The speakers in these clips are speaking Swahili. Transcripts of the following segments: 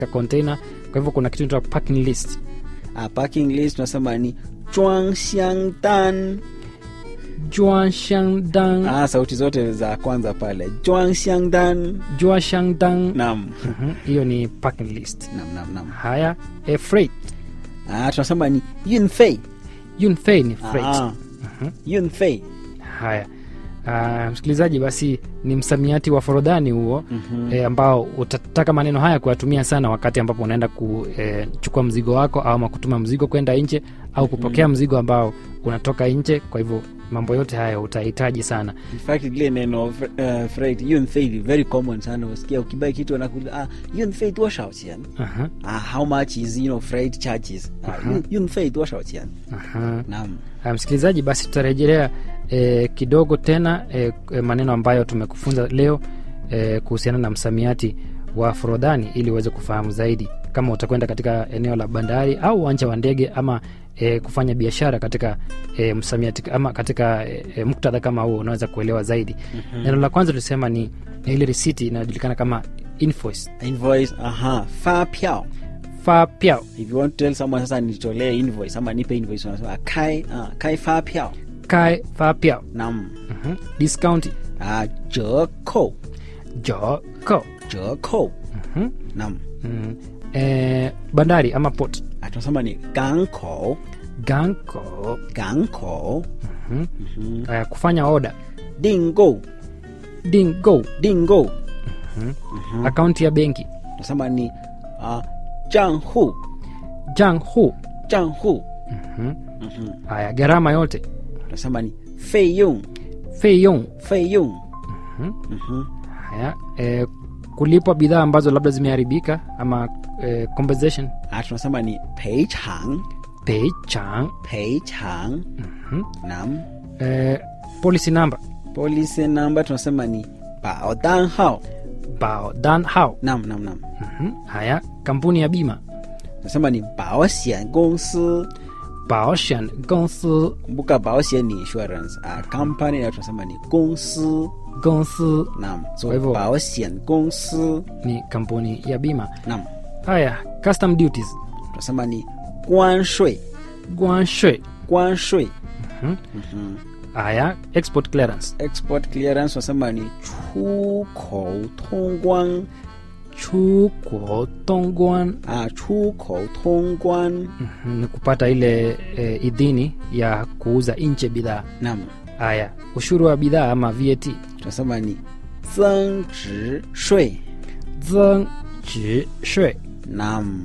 container kwa hivyo kuna kitu inaitwa packing list Ah, parking list tunasema ni zhuang xiang dan juashangdang ah, sauti zote za kwanza pale zhuang xiang dan juashangdang nam Mhm, hiyo ni packing list nam nam nam haya e, freight ah, tunasema ni yunfei yunfei ni freight ah, yunfei haya Uh, msikilizaji basi ni msamiati wa forodhani huo mm-hmm. e, ambao utataka maneno haya kuyatumia sana wakati ambapo unaenda kuchukua mzigo wako ama kutuma mzigo kwenda nje au kupokea mm-hmm. mzigo ambao unatoka nje kwa hivyo mambo yote haya utahitaji sana in fact lile neno uh, freight yunfei ni very common sana usikia ukibai kitu anakuuliza ah, yunfei 多少钱 Aha, ah, how much is you know freight charges ah, yun- yunfei 多少钱 aha. nam Uh, msikilizaji basi tutarejelea e, kidogo tena e, e, maneno ambayo tumekufunza leo e, kuhusiana na msamiati wa forodhani ili uweze kufahamu zaidi kama utakwenda katika eneo la bandari au uwanja wa ndege ama e, kufanya biashara katika e, msamiati ama katika e, e, muktadha kama huo unaweza kuelewa zaidi mm-hmm. neno la kwanza tulisema ni ile risiti inayojulikana kama invoice invoice aha fa piao fa piao if you want to tell someone sasa nitolee invoice ama nipe invoice unasema kai ah, kai fa piao kai fa piao nam mm-hmm. discount ah, 折扣 jo ko 折扣 mm-hmm. nam mm. e, bandari ama port ah, tunasema ni 港口 ganko 港口 mm-hmm. uh, kufanya oda 订购 dingo 订购 mm-hmm. akaunti ya benki tunasema ni ah, 账户 jang hu 账户 haya gharama yote tunasema ni 费用 feyong 费用 haya e, kulipwa bidhaa ambazo labda zimeharibika ama e, compensation ah, tunasema ni 赔偿 pay chang 赔偿 nam e, policy number policy number tunasema ni 保单号 bao dan hao nam nam nam Mhm. haya kampuni ya bima tunasema ni 保险公司 baoshan gongsi kumbuka 保险ni insurance ah, company na tunasema ni 公司 gongsi nam so Kwa hivyo- 保险公司 ni kampuni ya bima nam haya custom duties tunasema ni 关税 guanshe 关税 haya export clearance export clearance tunasema ni 出口通关 chuko tongguan ah, 出口通关 Mhm, ni kupata ile e, idhini ya kuuza nje bidhaa nam haya ushuru wa bidhaa ama vat tunasema ni 增值税 zeng ji shwe nam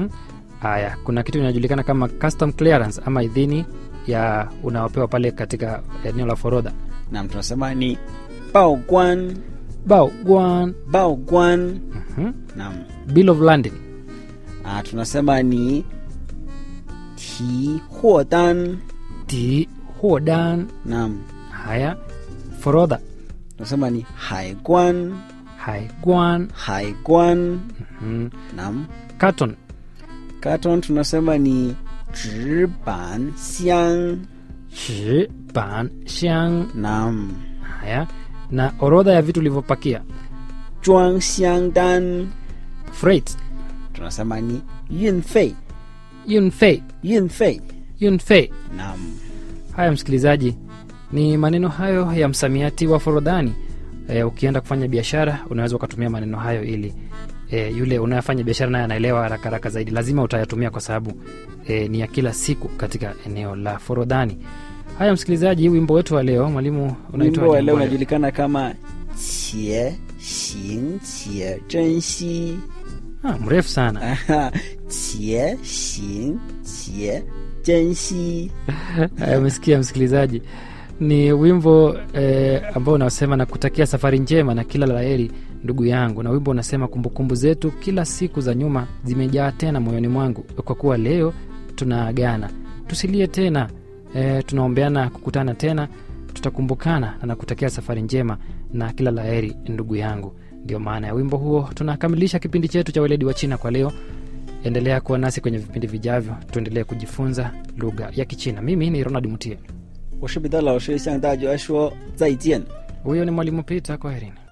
haya kuna kitu inajulikana kama custom clearance ama idhini ya unaopewa pale katika eneo la forodha nam tunasema ni 报关 bao guan 报关 Mhm. nam bill of landing ah, tunasema ni 提货单 ti hodan nam haya forodha tunasema ni 海关 haiguan 海关 mhm. nam carton carton tunasema ni 纸板箱 shi ban xiang nam haya na orodha ya vitu ulivyopakia 装箱单 freight tunasema ni 运费 yunfei 运费 yunfei nam haya msikilizaji ni maneno hayo ya msamiati wa forodhani e, ukienda kufanya biashara unaweza ukatumia maneno hayo ili e, yule unayefanya biashara naye anaelewa haraka haraka zaidi lazima utayatumia kwa sababu e, ni ya kila siku katika eneo la forodhani haya msikilizaji wimbo wetu wa leo mwalimu unaitwa wimbo wa leo aje? unajulikana kama 且行且珍惜 ah, mrefu sana 且行且珍惜 Haya, umesikia msikilizaji ni wimbo eh, ambao unasema na kutakia safari njema na kila laheri ndugu yangu na wimbo unasema kumbukumbu zetu kila siku za nyuma zimejaa tena moyoni mwangu kwa kuwa leo tunaagana tusilie tena eh, tunaombeana kukutana tena tutakumbukana na nakutakia safari njema na kila laheri ndugu yangu ndio maana ya wimbo huo tunakamilisha kipindi chetu cha weledi wa china kwa leo endelea kuwa nasi kwenye vipindi vijavyo tuendelee kujifunza lugha ya kichina mimi ni ronald mutie 我是彼得老师，向大家说再见。 huyo ni mwalimu pita kwaherini